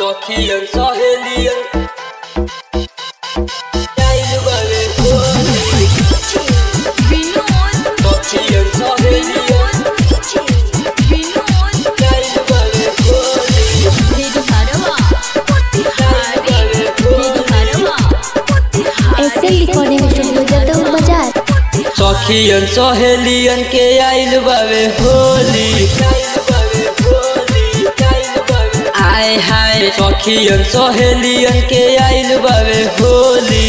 Tokian sahelian Dahil balik balik Vinod Tokian sahelian Vinod Dahil balik balik मेरी हरवा मोतिहारी मेरी हरवा ऐसे रिकॉर्डिंग स्टूडियो जदऊ बाजार सखियन सहेलियन के आइल बावे होली आय हाय सखियन सहेलियन के आइल बावे होली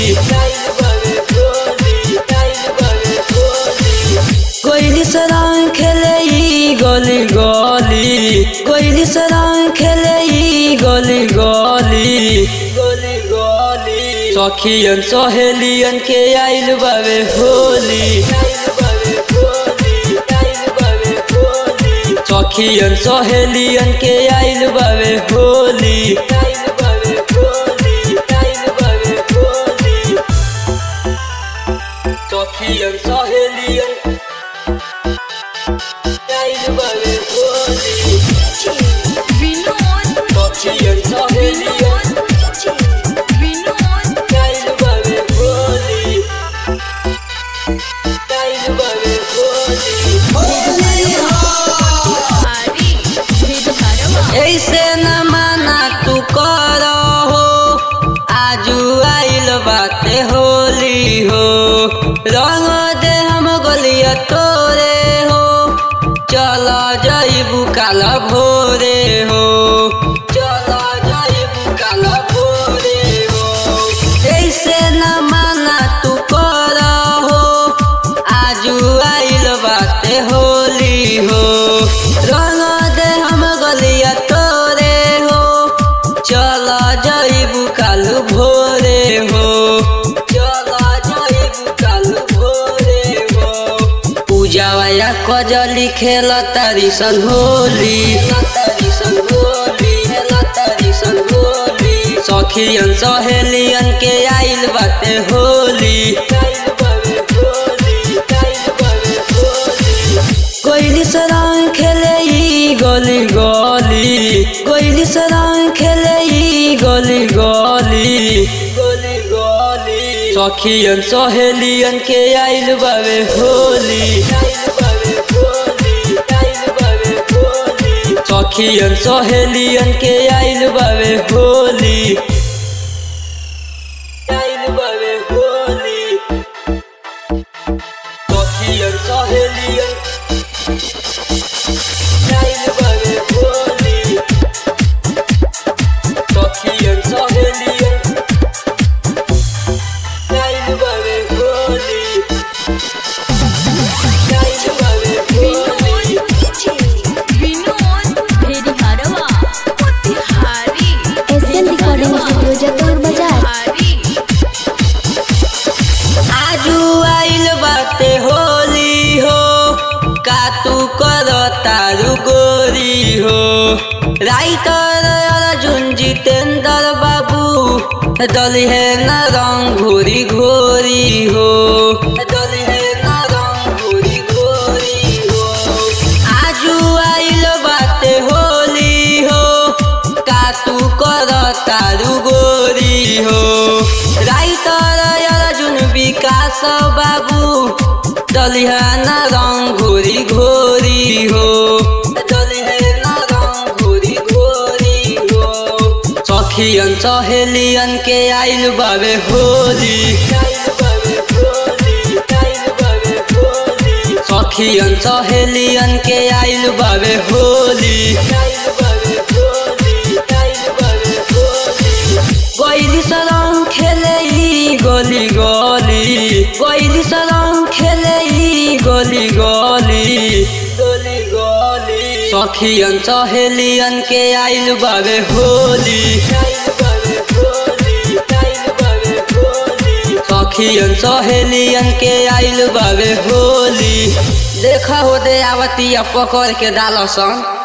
कोइली सराय खेले ई गली गली कोइली सराय खेले ई गली गली गली गली सखियन सहेलियन के आइल बावे होली सखियन सहेलियन के आइल बावे होली सखियन सहेलियन आइल बावे होली विनोद सखियन सहेलियन विनोद आइल बावे होली आइल बावे होली मोतिहारी मेरी हरवा ऐसे न माना तू कर हो आजू आइल बाते होली हो रंग दे हम गलिया तोरे हो चल जाइबू काल भोरे हो चल जाइबू काल भोरे हो ऐसे न माना तू कर हो आजू आइल बाते होली हो रंग दे हम गलिया तोरे हो चल जाइबू काल भोरे हो चल जाइबू काल भोरे हो पूजावा या कजली खेल तारी सन होली तारी सन होली तारी सन होली सखियन सहेलियन के आइल बाते होली कोइली सराय खेले ई गली गली कोइली सराय खेले ई गली गली गली गली सखियन सहेलियन के आइल बावे होली सखियन सहेलियन के आइल बावे होली आइल बावे होली सखियन सहेलियन आइल बावे होली सखियन सहेलियन आइल बावे होली आइल बावे होली विनोद मेरी हरवा मोतिहारी ऐसे रिकॉर्डिंग स्टूडियो जदऊ बाजार मोतिहारी आजू आइल बाते होली हो का तू कर तारू गोरी हो राइटर अर्जुन जितेंद्र बाबू दली है न रंग घोरी घोरी हो दली है न रंग घोरी घोरी हो आजू आइल बाते होली हो का तू कर तारू गोरी हो राइटर अर्जुन विकास बाबू दलिहाना रंग घोरी घोरी हो दलिहाना रंग घोरी घोरी हो सखियन सहेलियन के आइल बावे होली सखियन सहेलियन के आइल बावे होली गैली सलाम खेले ई गली गली गैली सलाम खेले ई गली गली गली गली सखियन सहेलियन के आइल बावे होली सखियन सहेलियन के आइल बावे होली देखा हो दे आवतिया पकड़ के डालसन